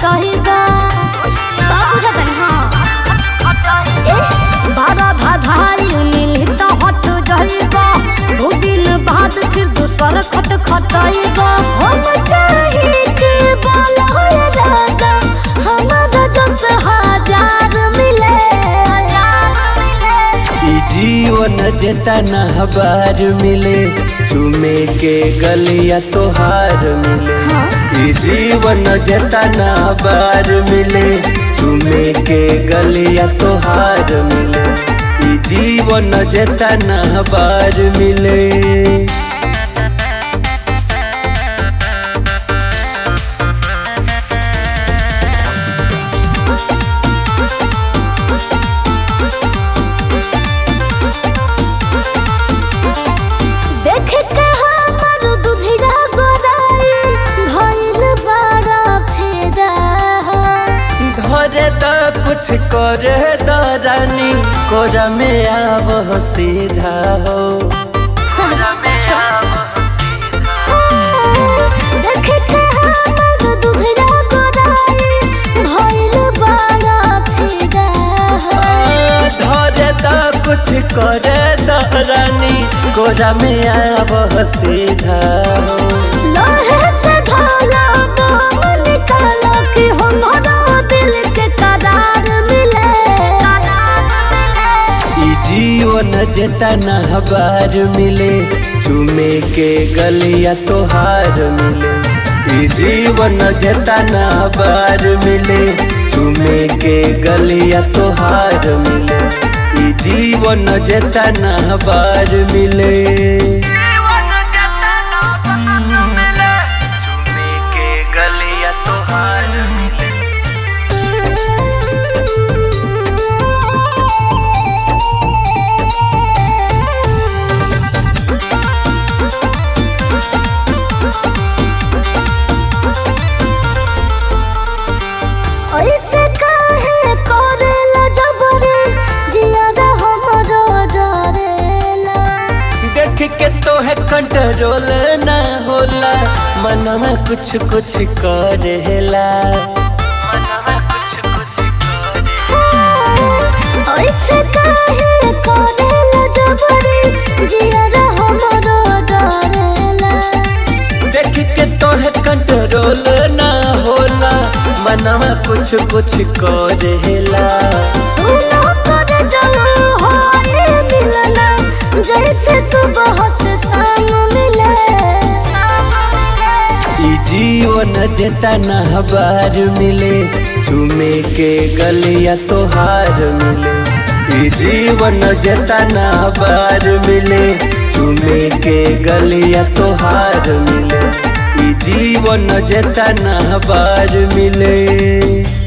खटहिबा सब बुझतन हाँ ए, बारह धाधाई मिली तो हट जाइबा दो दिन बाद फिर दूसर खट खटहिबा हम चाहे के बोलो ये राजा हमारा जस हजार मिले ई जीवन जेतना बार मिले चुमे के गलिया तोहार मिले ई जीवन जेतना बार मिले चुमे के गलिया तोहार मिले ई जीवन जेतना बार मिले देख के हमर दुधिया गोराई भइल बड़ा फेदा धरे द कुछ करे द रानी कोरा में आव सीधा हो कोरा में आव सीधा देख के हमर दुधिया गोराई भइल बड़ा फेदा धरे द कुछ करे द रानी कोरा में आव सीधा हो लोहे से ढाला बम निकाला कि हमारा दिल के करार मिले ई जीवन जेतना बार मिले चुमे के गलिया तोहार मिले ई जीवन जेतना बार मिले चुमे के गलिया तोहार मिले ई जीवन जेतना बार मिले चुमे के गलिया तोहार मिले ऐसे काहे करेला जबरे जियादा हमरो डरेला देख के तो है कंट्रोल ना होला मन में कुछ कुछ करेला मन में कुछ कुछ करेला ऐसे काहे करेला जबरे जियादा हमरो डरेला देख के तो है कंट्रोल ना होला मन में कुछ कुछ करेला सुनो कर जलो होए मिलना जैसे सुबह से शाम मिले ई जीवन जेतना बार मिले चुमे के गलिया तोहार मिले ई जीवन जेतना बार मिले चुमे के गलिया तोहार मिले ई जीवन जेतना बार मिले